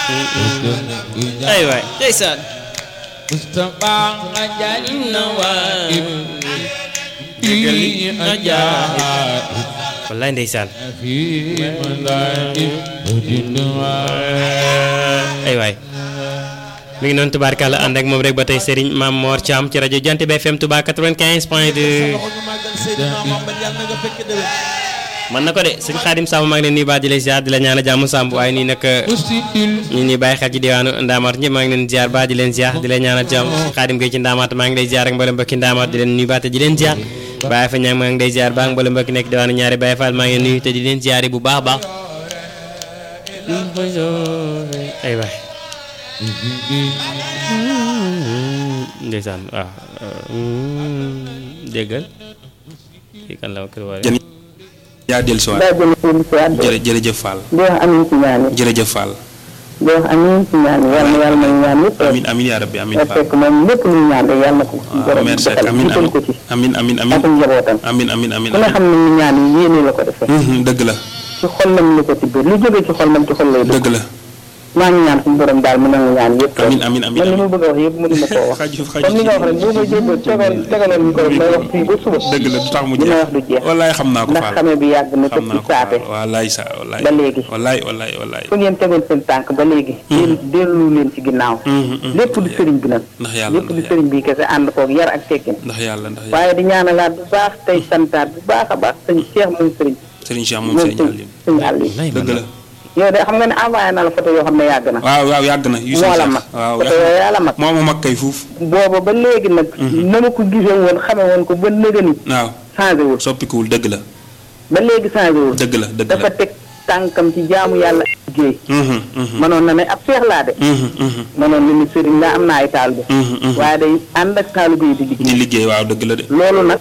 ay waay ndeysaan Mustafa nga jaay na waay fi ajaat wallaay ndeysaan fi mandaati udinwa ay waay mi ngi noonu tubaarkàlla ànd ak moom rek ba tey Serigne Mame Mor Thiam ci rajo Jant bi FM Touba 95 point 2 man na ko de sëñ Xaadim Samb maa ngi leen nuyu baax di la ziar di la ñaan a jàmm Samb waaye nii nag usidil ñu ni bàyyi xel ci diwaanu Ndaamaat ñëpp maa ngi leen ziar baax di leen ziar di leen ñaanal jàmm Xaadim Gueye ci Ndaamaat maa ngi lay ziar ak mboolem mbokki Ndaamaat di leen nuyu baax te di leen ziar Baye fa ñaang maa ngi lay ziar baax ak mboolem mbokki nekk diwaanu ñaari Baye Fall maa ngi leen nuyu te di leen ziar bu baax a baax ay waay ndeysaan waaw déggal kii kan la kër wala jën yaa dellu si waat daa jël seen si waat jërë jërëjëf Fall di wax amiin ci ñaan yi jërëjëf Fall di wax amiin ci ñaan yi yàlla na yàlla may ñaan yëpp amin amin yaa rabbi amin nga Fall fekk moom lépp luy ñaan rek yàlla na ko waaw borom merci defal amin jiital ko ci amin amin amin ak njabootam amin amin amin ku ne xam ne ni ñaan yi yéene la ko defee Mhm, dëgg la ci xol lam la ko tibbee lu jóge ci xol lam ci xol lay dugg dëgg la maa ngi ñaan suñu borom daal mu nangu ñaan yëpp amin amin amin man li ma bëgg a wax yëpp mënu ma koo wax xaju comme li nga wax rek boo ma jébbal tegal tegaloon ñu ko rek may wax fii ba suba dëgg la du tax mu li may jeex wax du jeex wallaay xam naa ko ndax Fall xame bi yàgg na te xam ci naa ko saate Fall wallaay sa wallaay ba léegi. wallaay wallaay wallaay fu ngeen tegoon seen tànk ba léegi dellu dellu leen ci ginnaaw Mhm, mhm. lépp du sëriñ bi nag ndax yàlla lépp du ndax sëriñ bi kese ànd koog yar ak teggin ndax yàlla ndax yàlla waaye di ñaanalaat bu baax tey santaat bu baax a baax sëñ Cheikh moom sëriñ Serigne Cheikh moom moom Serigne sëñ Aliou sëñ Aliou dëgg la yow de xam nga ne envoyé na la photo yoo xam ne yàgg na waaw waaw yàgg na yu moo la mag waaw photo yooyu yaa la mag moo ma mag kay fuuf booba ba léegi nag na ma ko gisee woon xame woon ko ba nëgëni waaw changé wul soppikuwul dëgg la ba léegi changé wul dëgg la dëgg dafa la teg tànkam ci jaamu yàlla ak liggéey Mhm, mhm, mënoon na ne ab seex laa de mhm, mhm, mënoon na ni sëriñ laa am na ay taal bi mhm, mhm. waaye day ànd ak taalu bi di di liggéey liggéey waaw dëgg la de loolu nag